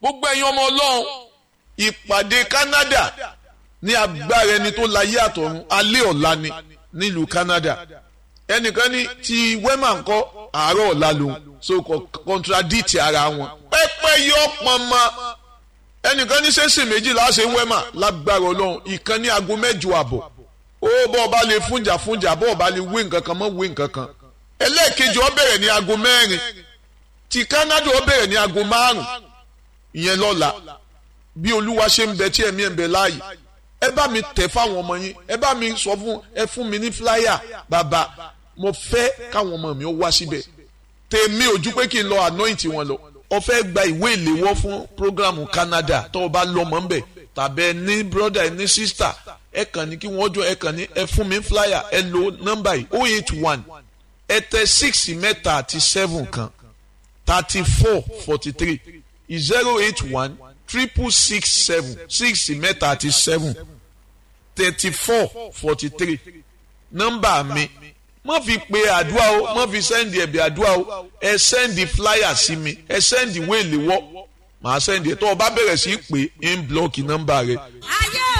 gbogbo ẹ̀yin ọmọ ọlọ́run ìpàdé Canada ní agbára ẹni tó láyé àtọ̀run alẹ́ ọ̀la ni nílùú Canada ẹnìkan ní ti wema ńkọ́ àárọ̀ ọ̀la lòun so kò contradict ara wọn pẹ́pẹ́ yọ pọnmọ ẹnìkan ní sẹ́sìn méjì láṣẹ wema lágbára ọlọ́run ìkan ní aago mẹ́jọ àbọ̀ ó bọ́ ọba lè fúnjà fúnjà bọ́ ọba lè wé nǹkan kan mọ́ wé nǹkan kan ẹlẹ́ẹ̀kejì ó bẹ̀rẹ̀ ní aago mẹ́rin ti Canada ó bẹ̀rẹ̀ ní aago márùn ìyẹn lọ́la bí olúwa ṣe ń bẹ tí ẹ̀mí ẹ̀ ń bẹ láàyè ẹ bá mi tẹ̀ fáwọn ọmọ yín ẹ bá mi sọ fún ẹ fún mi ní flyer bàbá mo fẹ́ káwọn ọmọ mi ó wá síbẹ̀ tèmi ojú pé kí n lọ anoint wọn lọ ó fẹ́ gba ìwé ìléwọ́ fún programu Canada tó o bá lọ́mọ ń bẹ̀ tàbí ẹ ní brother ẹ ní sister ẹ kàn ní kí wọ́n jọ ẹ kàn ní ẹ fún mi flyer ẹ lo nọ́mbà yìí oh eight one ẹ tẹ six mẹ́ta àti seven kan thirty four forty three zero eight one triple six seven six mẹ́ta àti seven thirty four forty three nọ́mbà mi má fi pe àdúrà o má fi sẹ́ndì ẹ̀bì àdúrà o ẹ sẹ́ndì flyer sí mi ẹ sẹ́ndì wéèlì wọ́ màá sẹ́ndì ẹ̀ tó o bá bẹ̀rẹ̀ sí í pè é ń blọ́ọ̀kì nọ́mbà rẹ. ayé